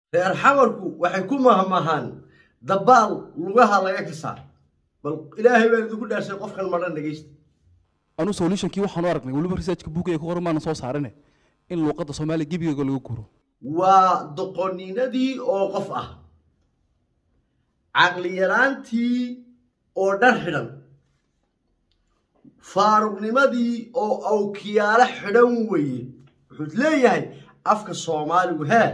reer xamarku waxay ku mahmahaan dabaal lugaha laga kasaa bal ilaahay baan idinku dhaarshay qofkan madhan dhegaysta anu solutionkii waxaan u aragnay weliba researchka buugga ku qoran maana soo saarine in luuqadda soomaaliya gebigeega lagu guuro waa doqoninadii oo qof ah caqli yaraantii oo dhar xidhan faaruqnimadii oo awkiyaalo xidhan weeye wuxuu leeyahay afka soomaaligu hee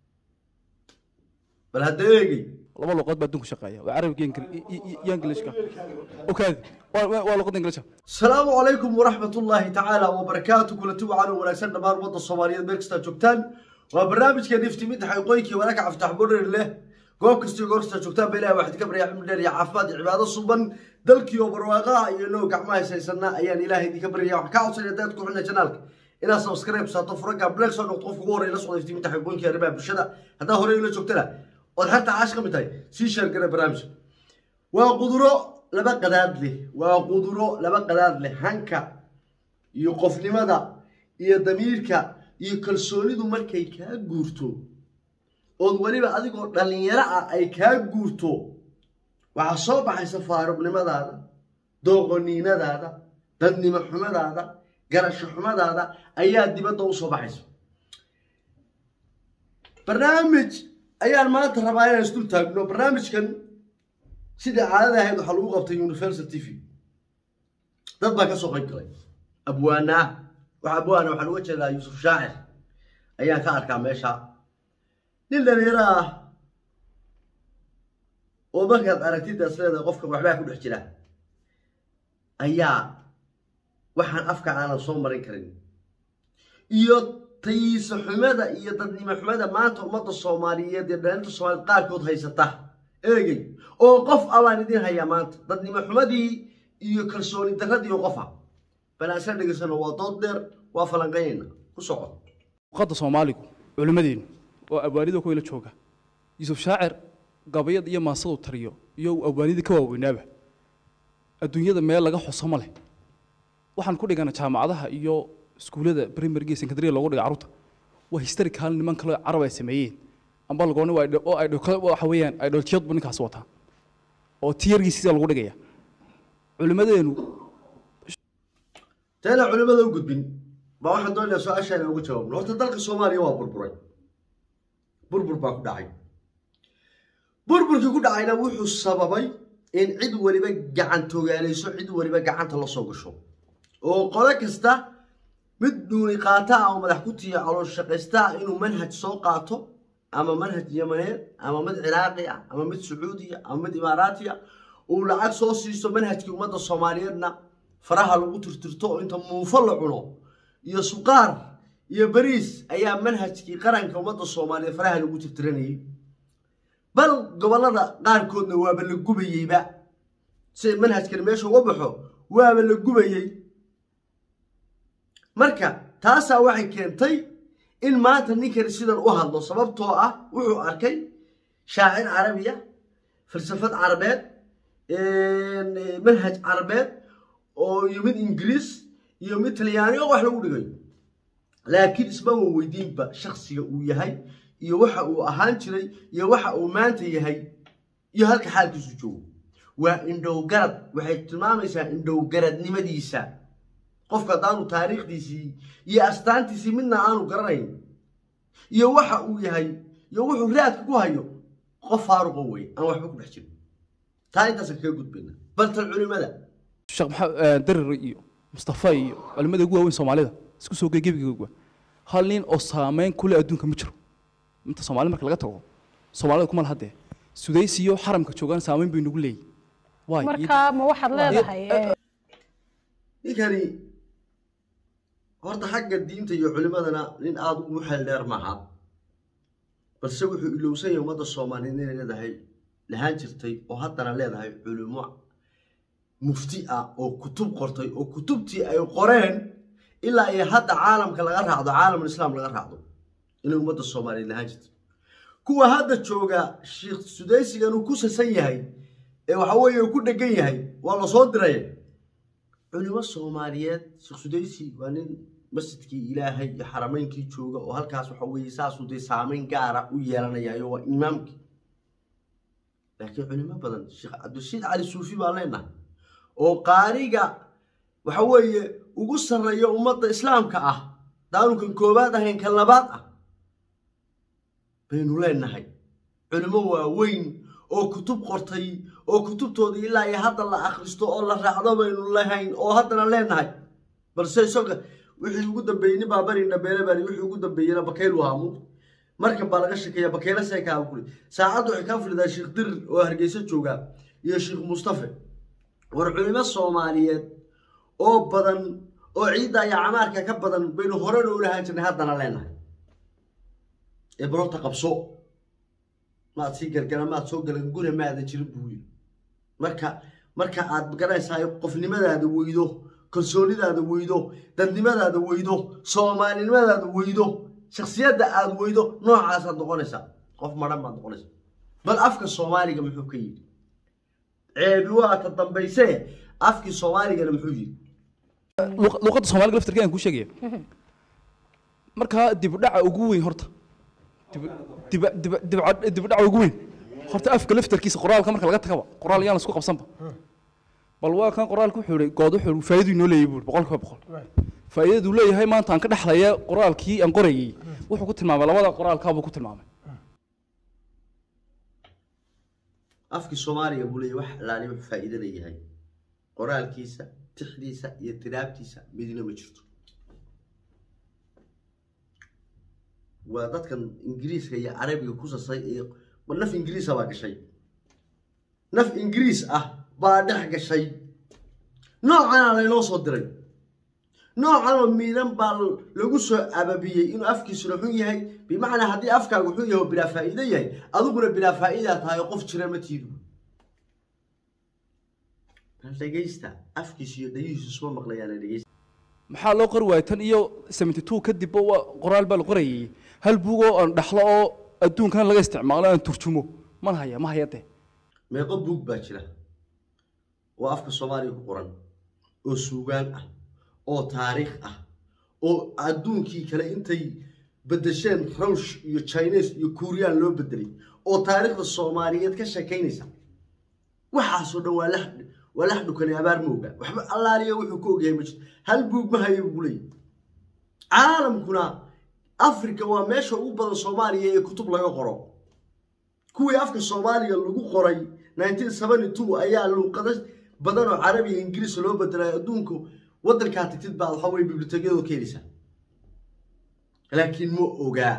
bal hadda eegay laba luuqad baa adduunka shaqeeya waa carabiga iyo Ingili- iyo- iyo- iyo ingilishka okaadi waa- waa waa luuqadda ingilishka asalaamu calaykum waraxmat ullaahi tacaala wabarakaatu kulanti wacan oo wanaagsan dhammaan ummadda soomaaliyeed meel kastaa joogtaan waa barnaamijka niftimidda xaqiiqooyinkii walaaka caftax bodher leh goob kasta iyo goor kastaa joogtaan ba ilahi waxaad ka baryaa cimri dheer iyo caafimaad iyo cibaado suban dalkii oo barwaaqaha iyo inoo gacmaha haysaysana ayaan ilaahay idinka baryaya waxaan kaa codsanaya dad ku xidhna janaalka inaad subscribe saato furaga black soo noqdo qofka ugu horreeya la socda iftiiminta xaqiiqooyinkii arrimaha bulshada haddaa horey ula joogtana ood xarta caash ka mid tahay sii sheer gare barnaamijka waa quduro laba qadaad leh waa quduro laba qadaad leh hanka iyo qofnimada iyo damiirka iyo kalsoonidu markay kaa guurto ood weliba adigoo dhallinyaro ah ay kaa guurto waxaa soo baxaysa faaruqnimadaada dooqoniinadaada dadnimo xumadaada garasho xumadaada ayaa dibadda u soo baxaysa barnaamij ayaan maanta rabaa inaan isdul taagno barnaamijkan sidai caadada ahayd waxaa lagu qabtay universal t v dad baa ka soo qayb galay abwaanaa wax abwaana waxaan uga jeedaa yuusuf shaacir ayaan ka arkaa meesha nin dhalinyaro ah oo markaad aragtidaas leedahay qofka waxbaa ku dhex jira ayaa waxaan afka aanan soo marin karin iyo tayiisa xumada iyo dadnimo xumada maanta ummadda soomaaliyeed iyo dhalinta soomaaliyeed qaarkood haysata eegey oo qof ah baan idin hayaa maanta dadnimo xumadii iyo kalsooni darradii oo qof ah bal aan isla dhegaysano waa dood dheer waa falanqaynayna ku soco luuqadda soomaaligu culimmadeennu oo abwaanida kuwayla jooga yuusuf shaacir gabayada iyo maasadu tariyo iyo abwaanidii ka waaweynaaba adduunyada meel laga xuso ma leh waxaan ku dhigana jaamacadaha iyo iskuullada primaryga iyo secondary loogu dhiga carruurta waa historical niman kale carab ay sameeyeen amba lagooni waa idho- oo ay dho- waxa weeyaan ay dholtiyadbu ninkaas wataa oo tiyargiisiisa lagu dhigaya culimmadeenu teena culimada u gudbin baa waxaan doonayaa su-aashaan uga jawaabno horta dalka soomaaliya waa burburay burbur baa ku dhacay burburkii ku dhacayna wuxuu sababay in cid weliba gacantogaalayso cid weliba gacanta la soo gasho oo qolo kasta mid dhuuni qaata ah oo madax ku tiya calool shaqaysta ah inuu manhaj soo qaato ama manhaj yamaneed ama mid ciraaqi ah ama mid sacuudiya ama mid imaaraati ah uu lacag soo siisto manhajkii ummadda soomaaliyeedna faraha lagu tirtirto oo inta muufo la cuno iyo suqaar iyo bariis ayaa manhajkii qaranka ummadda soomaaliyeed faraha lagu tirtiranayay bal gobollada qaarkoodna waaba la gubayeyba si manhajkani meesha uga baxo waaba la gubayey marka taasaa waxay keentay in maanta ninkani sidan u hadlo sababtoo ah wuxuu arkay shaacir carabiya falsafad carabeed manhaj carabeed oo iyo mid ingiriis iyo mid talyaani oo wax lagu dhigayo laakiin isma wan weydiinba shaksiga uu yahay iyo waxa uu ahaan jiray iyo waxa uu maanta yahay iyo halka xaalkiisu joogo waa indhowgarad waxay tilmaamaysaa indhowgaradnimadiisa qofka haddaanu taariikhdiisii iyo astaantiisii midna aanu garanayn iyo waxa uu yahay iyo wuxuu raadka ku hayo qof faaruqo wey aan waxba ku dhex jirin taa intaasaan kaga gudbayna baltan culimada sheekh maxamed darir iyo mustafa iyo culimmada ugu waaweyn soomaalida isku soo gey gebigooga hal nin oo saameyn kule adduunka ma jiro inta soomaalida marka laga tago soomaalida kuma lahadee sudaysi iyo xaramka joogaan saameyn bay nagu leeyihin waay marka ma waxaad leedahay eh, ninkani horta xagga diinta iyo culimadana nin aada ugu xeel dheer maaha balse wuxuu ilowsan yahay ummadda soomaaliyeed inay leedahay lahaan jirtay oo haddana leedahay culimo mufti ah oo kutub qortay oo kutubtii ay qoreen ilaa iyo hadda caalamka laga raacdo caalamul islaam laga raacdo inay ummadda soomaaliyeed lahaan jirtay kuwa hadda jooga sheekh sudaysigan uu ku sasan yahay ee waxa weeye uu ku dhegan yahay waa la soo diray culimo soomaaliyeed sheekh sudaysi waa nin masjidkii ilaahay iyo xarameynkii jooga oo halkaas waxa weeye saasuu dee saameyn gaara u yeelanayaayo waa imaamkii laakiin culimo badan sheekh cabdirashiid cali suufi baan leenahay oo qaariga waxa weeye ugu sarreeya ummadda islaamka ah daanu kan koowaad ahayn kan labaad ah baynu leenahay culimo waaweyn oo kutub qortay oo kutubtoodii ilaa iyo hadda la akhristo oo la raacdo baynu lahayn oo haddana leenahay balse isaga wixii ugu dambeeyey nin baa bari dhabeele bari wixii ugu dambeeyena bakaylu haamu markan baa laga shekeeya bakayla seekaa kuli saacaddu waxay kaa filidaa sheekh dirir oo hargeysa jooga iyo sheekh mustafe war culimo soomaaliyeed oo badan oo ciidda iyo camaarka ka badan baynu horena u lahaan jirnay haddana leenahay ee barota qabso maad sii gargara maad soo galan guna maada jirin buu yiri marka marka aad garanaysaa qofnimadaada weydo kalsoonidaada weydo dadnimadaada weydo soomaalinimadaada weydo shaksiyadda aada weydo noocaasaad noqonaysaa qof maran baad noqonaysaa bal afka soomaaliga muxuu ka yidhi ceebi waa ta dambayse afkii soomaaligana muxuu yidhi luq- luqadda soomaaliga laftirkeedan kuu sheegaya markaa dibdhaca ugu weyn horta dib- dib- dib- dibca- dibdhaca ugu weyn horta afka laftarkiisa qoraalka marka laga tagaba qoraal yaan isku qabsanba bal waa kan qoraalka wuxuu ihi good wuxuu ihi faa'iiduu inoo leeyahay buuri boqol kiiba boqol faa'iidaduu leeyahay maanta aan ka dhexlaya qoraalkii aan qorayay wuxuu ku tilmaamay labada qoraalkaabuu ku tilmaamay afkii soomaaliga buu leeyahy wax alaali wax faa'iido leeyahay qoraalkiisa tixdiisa iyo tiraabtiisa midna ma jirto waa dadkan ingiriiska iyo carabiga ku sasay ee ma naf ingiriisa baa gashay naf ingiriis ah baa dhex gashay noocana laynoo soo diray noocanoo miidan baa lagu soo ababiyey inuu afkiisuna xun yahay bimacnaa haddii afkaagu xun yahay oo bilaa faa'iido yahay adiguna bilaa faa'iidaa tahay oo qof jira ma tiidu bal dhegaysta afkiisu iyo dhagihiisu isma maqlayaana dhegaysta maxaa loo qori waayay tan iyo seventy two kadibba waa qoraal baa la qorayay hal buug oo aan dhaxlo oo adduunkan laga isticmaalo aan turjumo man haya ma haya dee meeqo buug baa jira oo afka soomaaliga ku qoran oo suugaan ah oo taariikh ah oo adduunkii kale intay bedesheen ruush iyo chines iyo kuuriyaan loo bedelay oo taariikhda soomaaliyeed ka sheekaynaysa waxaasoo dhan waa lax waa lax dhukani abaar mooga waxba allaaliya wuxuu ka ogyahay ma jirto hal buug ma hayo buu leeyahy caalamkuna africa waa meesha ugu badan soomaaliya ee kutub laga qoro kuwii afka soomaaliga lagu qoray 1972 ayaa luuqado badan oo carabi iyo ingiriis loo bedelay adduunku waddankaa tagtid baad waxa weye bibliotekiyadoo ka heleysaa laakiin ma ogaa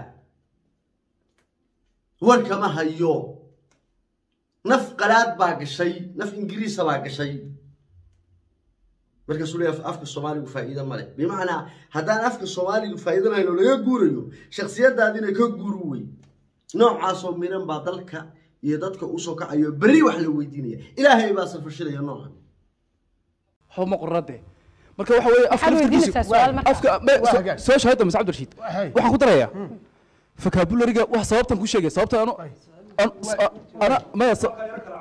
warkama hayo naf qalaad baa gashay naf ingiriisa baa gashay markaasuu leeyahay afka soomaaligu faa'iido ma leh bimacnaa haddaan afka soomaaligu faa'iido lahayn oo laga guurayo shaksiyadaadina ka guuru wey noocaasoo miran baa dalka iyo dadka usoo kacayo berri wax la weydiinaya ilaahay baa safashilaya noocan waxba ma qorra dee marka waxa weeye afka Waxaad weydiinaysaa su'aal marka. afka me- Waa so- hagaag. soo shahada mase cabdirashiid Hay. waxaan ku darayaa vocabulariga wax sababtan ku sheegay sababta anu an- s- ana maya sa-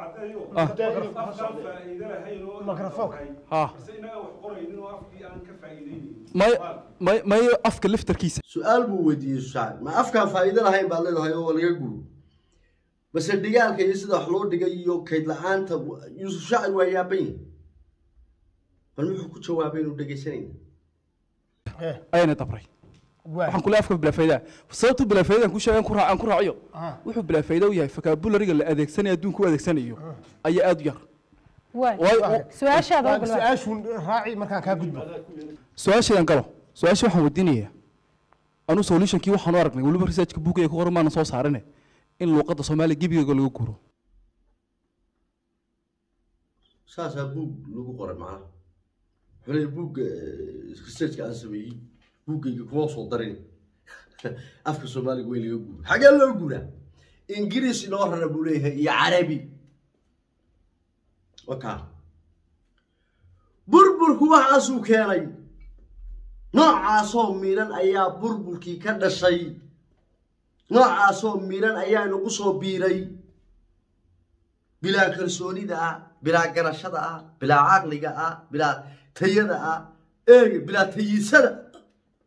ha maya may mayo afka laftarkiisa su-aal buu weydiiyey susaacid ma afkaan faa'iido lahayn baad leedahay oo laga guuro base dhigaalka iyo sida wax loo dhigay iyo kayd la-aanta yuusuf shaacir waa yaaban yahay bal muxuu ku jawaabay inuu dhegaysanayna Eh, ayana dabray waa. waxaan kule afka bilaafaydaa sababtu bilaafaydan ku sheegan ku raac aan ku raaciyo Aha. wuxuu bilaafayda u yahay vocabulariga la adeegsanayo adduunka u adeegsanayo ayaa aada u yar waay waayo su-aashaada Waa ogol su-aashuun raaci markaan kaa gudbo su-aashaydan galo su-aasha waxaan weydiinayaa anu solutionkii waxaan u aragnay weliba researchka buugga ku qoran maana soo saarine in luuqadda soomaaliya gebigeega laga guuro saasaa buug lagu qoray macnaha wuxuu leeyahay buugga researchka aan sameeyey buuggayga kuma soo darin afka soomaaliga way laga guura xagee loo guuraa ingiriis inoo rara buu leeyahay iyo carabi wakaa burburku waxaasuu keenay noocaasoo miidhan ayaa burburkii ka dhashay noocaasoo miidhan ayaa nagu soo biiray bilaa kalsoonida ah bilaa garashada ah bilaa caqliga ah bilaa tayada ah eega bilaa tayisada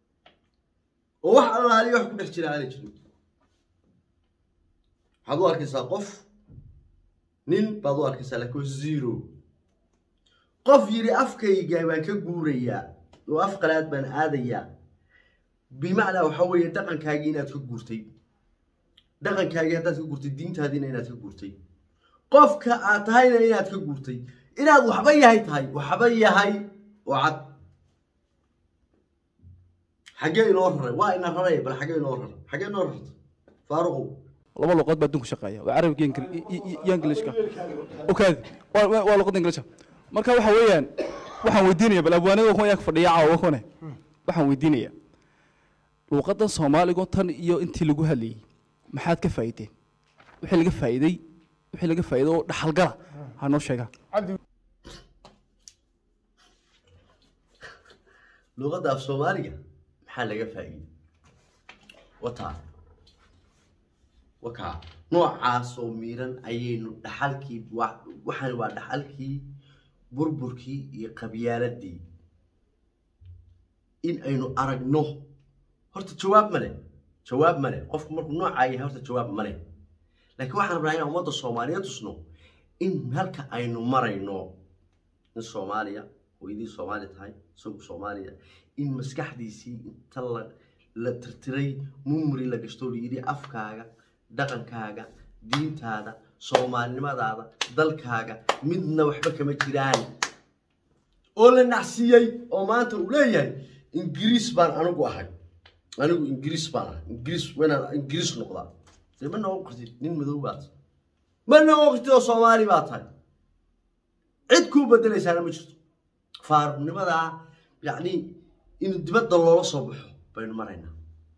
oo wax allaaliya wax ku dhex jira aanay jirin waxaad u arkaysaa qof nin baad u arkaysaa laakiin waa zero qof yidhi afkayga baan ka guurayaa oo af qalaad baan aadayaa bimacnaa waxa weeye dhaqankaagii inaad ka guurtay dhaqankaagii haddaad ka guurtay diintaadiina inaad ka guurtay qofka aad tahayna inaad ka guurtay inaad waxba yahay tahay waxba yahay oo cad xaggee inoo raray waa ina raray bal xaggee inoo raray xaggee inoo rarta faaruqow laba luqad baa adduunka shaqeeya waa carabiga iyo Ingil- iyo- iyo- iyo ingilishka okaadi waa waa- waa luqadda ingilishka marka waxa weeyaan waxaan weydiinaya bal abwaanada kuwa yaa fadhiya caawa kune waxaan weydiinaya luqaddan soomaaligu tan iyo intii lagu hadlayey maxaad ka faa'iideen wixii laga faa'iiday wixii laga faa'iiday oo dhaxalgala ha noo sheegaa cabdi luqadda af soomaaliga maxaa laga faa'iiday wataa wakaa noocaas oo miiran ayaynu dhaxalkii wa- waxaan waa dhaxalkii burburkii iyo qabyaaladii in aynu aragno horta jawaab male jawaab male qofku markuu noocaa yahay horta jawaab male laakiin waxaan rabnaa inaan ummadda soomaaliyeed tusno in halka aynu marayno in soomaaliya hooyadii soomaali tahay isagu soomaaliya in maskaxdiisii inta la la tirtiray mumri la gashto la yidhi afkaaga dhaqankaaga diintaada soomaalinimadaada dalkaaga midna waxba kama jiraan oo la nacsiiyey oo maanta uu leeyahay ingiriis baan anigu ahay anigu ingiriis baan ahay ingiriis waynaan ingiriis noqdaa dee ma noqon kartid nin madow baad ma noqon kartid oo soomaali baa tahay cid kuu bedelaysaana ma jirto faaruqnimadaa yacni in dibadda loola soo baxo baynu maraynaa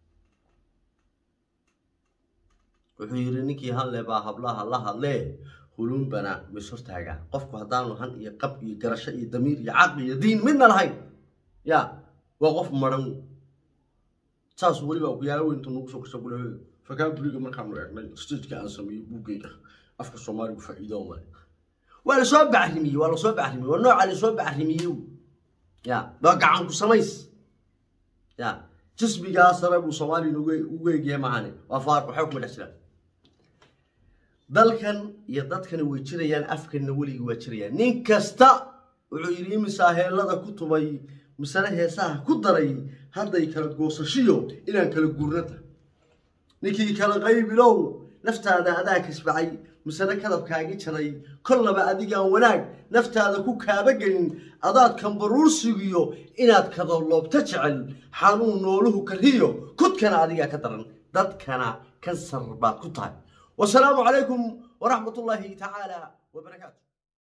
wuxuu yidhi ninkii hadle baa hablaha la hadlee huluunbana mis hortaagaa qofku haddaanu han iyo qab iyo garasho iyo damiir iyo caqli iyo diin midna lahayn ya waa qof maran saas weliba okuyaalo weyntu nagu soo kasoo gule fakaa buriga markaanu eegnay stageka aan sameeyey buuggeyga afka soomaaligu faa'iido male waa lasoo bacrimiyey waa lasoo bacrimiyey waa nooca lasoo bacrimiyey ya waa gacan ku samays ya jismigaa sare buu soomaaliya ugu- ugu eegyahay maahane waa faar waxba kuma dhex jiraan dalkan iyo dadkani way jirayaan afkanna weligii waa jirayaan nin kasta wuxuu yidhi imisaa heellada ku tumay misane heesaha ku daray hadday kala goosashiyo inaan kala guurnata ninkii kala qaybilow naftaada adaa kasbacay misane kadabkaagi jaray kollaba adigaan wanaag naftaada ku kaabagelin adaad kambaruursigiyo inaad kadoloobta jecel xanuun nooluhu kariyo kudkana adigaa ka daran dadkana kansar baad ku tahay wasalaamu calaykum waraxmat ullaahi tacaala wabarakaatu